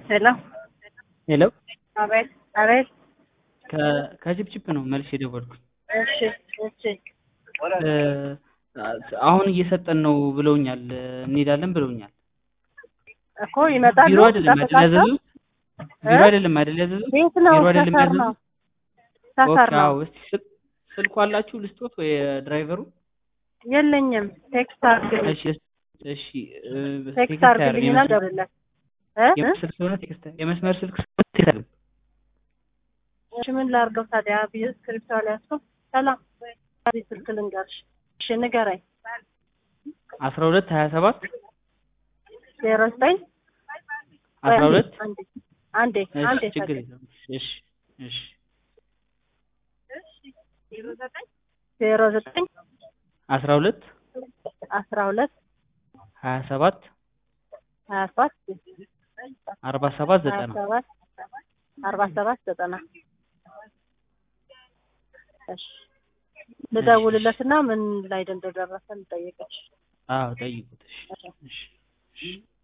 ሄሎ ሄሎ አቤት አቤት ከ- ከችፕችፕ ነው መልስ የደወልኩት። እሺ እሺ እ፣ አሁን እየሰጠን ነው ብለውኛል። እንሄዳለን ብለውኛል። እኮ ይመጣሉ ቢሮ አይደለም አይደል ጠብቃቸው ያዘዙት? ቢሮ አይደለም አይደል ያዘዙት? ቤት ነው ቢሮ አይደለም ሰፈር ያዘዙት? ነው ሰፈር ኦኬ፣ ነው አዎ። እስቲ ስል- ስልኩ አላችሁ ልስጦት ወይ ድራይቨሩ? የለኝም ቴክስት አድርግልኝ እሺ እሺ እ፣ ቴክስት ቴክስት አድርግልኝና አያደርግም። ደውልለት እ እ? የመስመር ስለሆነ ቴክስት የመስመር ስልክ ስለሆነ ቴክስት አያደርግም። እሺ ምን ላድርገው ታዲያ ብዬ ስክሪፕት አልያዝኩም ሰላም እዚህ ስልክ ልንገርሽ እሺ ንገረኝ አስራ ሁለት ሀያ ሰባት ዜሮ ዘጠኝ አስራ ሁለት አንዴ አንዴ አንዴ እሺ ችግር የለም። እሺ እሺ ዜሮ ዘጠኝ አስራ ሁለት አስራ ሁለት ሀያ ሰባት ሀያ ሰባት አርባ ሰባት ሀያ ዘጠና ሰባት አርባ ሰባት ዘጠና እሺ ልደውልለትና ምን ላይ እንደደረሰ ልጠይቅሽ አዎ ጠይቁት። እሺ እሺ እሺ